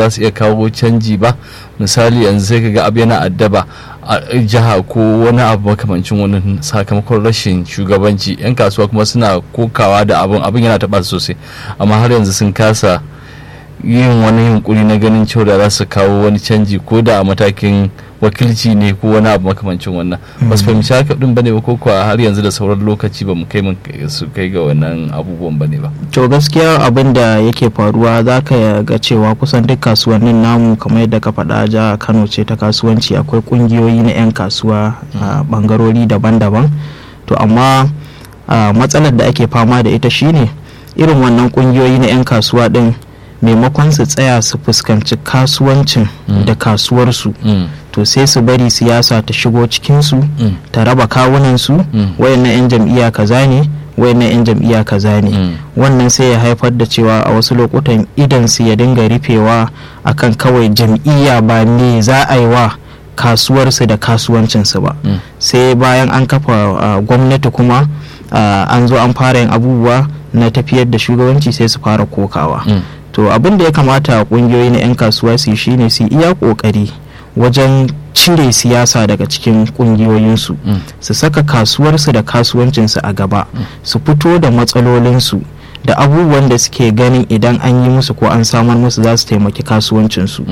za su iya kawo canji ba misali yanzu sai kaga abu yana addaba a jiha ko wani abu makamancin wani sakamakon rashin shugabanci yan kasuwa kuma suna kokawa da abin abin yana taɓa sosai amma har yanzu sun kasa yin wani yunkuri na ganin cewa da za su kawo wani canji ko da a matakin wakilci ne ko wani abu makamancin wannan ba su fahimci haka din bane ba ko kuwa har yanzu da sauran lokaci ba mu kai mun su kai ga wannan abubuwan bane ba to gaskiya abin da yake faruwa za ka ga cewa kusan duk kasuwannin namu kamar yadda ka faɗa ja kano ce ta kasuwanci akwai ƙungiyoyi na 'yan kasuwa a ɓangarori daban-daban to amma matsalar da ake fama da ita shine irin wannan ƙungiyoyi na 'yan kasuwa din maimakon su tsaya su fuskanci kasuwancin da kasuwarsu to sai su bari siyasa ta shigo cikinsu ta raba kawunansu wayannan 'yan jam'iyya kaza ne wayannan 'yan jam'iyya kaza ne wannan sai ya haifar da cewa a wasu lokutan idan su ya dinga rufewa akan kawai jam'iyya ba me za a yi wa kasuwarsu da kasuwancinsu ba sai bayan an kafa gwamnati kuma an zo an fara yin abubuwa na tafiyar da shugabanci sai su fara kokawa to abin da ya kamata kungiyoyi na 'yan kasuwa su shine su iya kokari wajen cire siyasa daga cikin kungiyoyinsu su saka kasuwarsu da kasuwancinsu a gaba su fito da matsalolinsu da abubuwan da suke ganin idan an yi musu ko an samar musu za su taimaki kasuwancinsu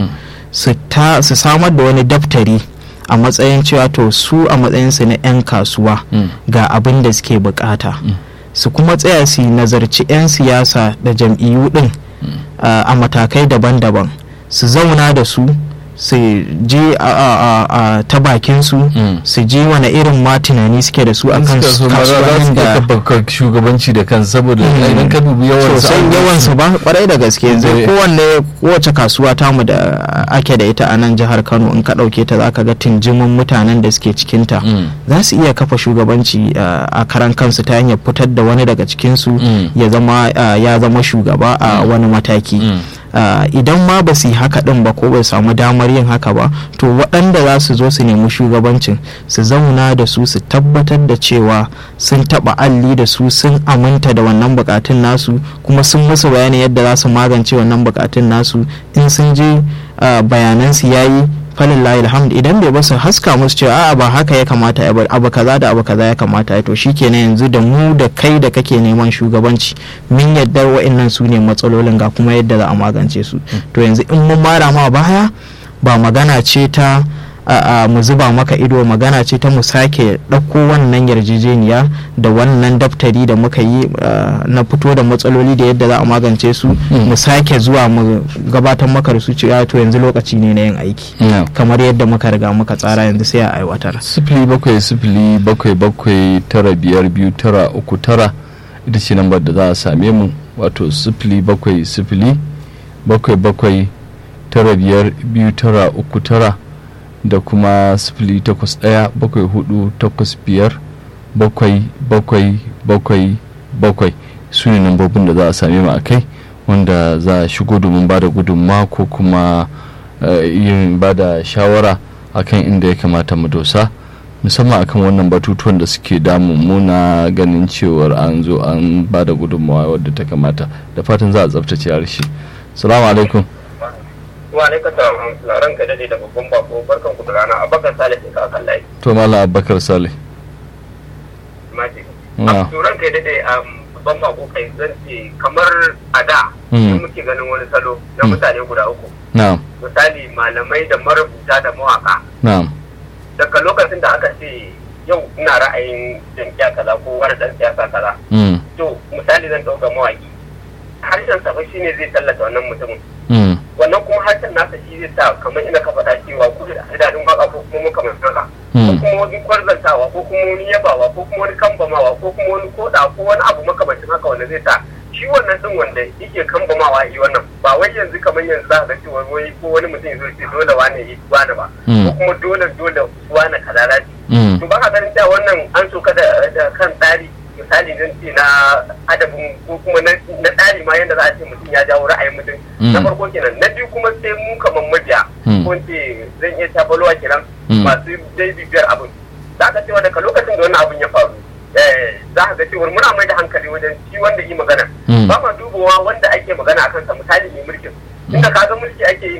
su samar da wani daftari a matsayin cewa to su a matsayinsu na 'yan kasuwa ga abin da suke bukata su kuma tsaya su nazarci 'yan siyasa da jam'iyyu din a matakai daban-daban su zauna da su su je a ta bakin su su je wani irin ma tunani suke da su a kan kasuwannin da shugabanci da kan saboda idan ka dubi yawan sosai yawan su ba kwarai da gaske zai kowanne kowace kasuwa tamu da ake da ita a nan jihar Kano in ka dauke ta zaka ga tunjimin mutanen da suke cikin ta za su iya kafa shugabanci a karan kansu ta hanyar fitar da wani daga cikin su ya zama ya zama shugaba a wani mataki Uh, idan ma ba su yi haka din ba ko ba samu damar yin haka ba to waɗanda za su zo su nemi shugabancin su zauna da su su tabbatar da cewa sun taɓa alli da su sun aminta da wannan bukatun nasu kuma sun musu bayani yadda za su magance wannan bukatun nasu in sun je uh, bayanan su yayi falillahi alhamd idan bai basu haska musu cewa a'a ba haka ya kamata ya abu kaza da abu kaza ya kamata ya to shikenan yanzu da mu da kai da kake neman shugabanci min yadda wa'annan su ne matsalolin ga kuma yadda za a magance su to yanzu in mun mara ma baya ba magana ce ta a mu zuba maka ido magana ce ta mu sake ɗauko wannan yarjejeniya da wannan daftari da muka yi na fito da matsaloli da yadda za a magance su mu sake zuwa mu gabatar maka da su cewa to yanzu lokaci ne na yin aiki kamar yadda muka riga muka tsara yanzu sai a aiwatar sifili bakwai sifili bakwai bakwai tara biyar biyu tara uku tara ita ce lambar da za a same mu wato sifili bakwai sifili bakwai bakwai tara biyar biyu tara uku tara da kuma sifili takwas ɗaya bakwai hudu takwas biyar bakwai bakwai bakwai bakwai su ne nambobin da za a same mu a kai wanda za a shigo domin ba da gudunma ko kuma yin ba da shawara akan inda ya kamata mu dosa musamman akan wannan batutuwan da suke damun mu na ganin cewar an zo an ba da gudunmawa wadda ta kamata da fatan za a tsabtace harshe salamu alaikum wa alaikar da ran ka dade da babban bako barkan ku da rana abakar salih ka akan layi to mala abakar salih maji to ran ka dade babban bako kai zan ce kamar a da in muke ganin wani salo na mutane guda uku na'am misali malamai da marubuta da mawaka na'am daga lokacin da aka ce yau ina ra'ayin jam'iyya kaza ko wani dan siyasa kaza to misali zan dauka mawaki harshen sa shine zai tallata wannan mutumin wannan kuma harshen nasa shi zai sa kamar ina ka faɗa cewa ko da adadin waka ko kuma muka haka ko kuma wani kwarzantawa ko kuma wani yabawa ko kuma wani kambamawa ko kuma wani koda ko wani abu makamancin haka wanda zai sa shi wannan din wanda yake kambamawa yi wannan ba wai yanzu kamar yanzu za ga cewa wai ko wani mutum zai ce dole wane yi wani ba ko kuma dole dole wani kaza lati to ba ka ganin cewa wannan an so ka da kan tsari misali zan ce na adabin ko kuma na tsari ma yadda za a ce mutum ya jawo ra'ayin mutum na farko kenan na biyu kuma sai mu kamar mabiya ko ce zan iya tabalowa kenan masu dai bibiyar abin za ka cewa daga lokacin da wannan abin ya faru za ka ga cewa muna mai da hankali wajen shi wanda yi magana ba ma dubawa wanda ake magana a kansa misali mai mulkin inda ka ga mulki ake yi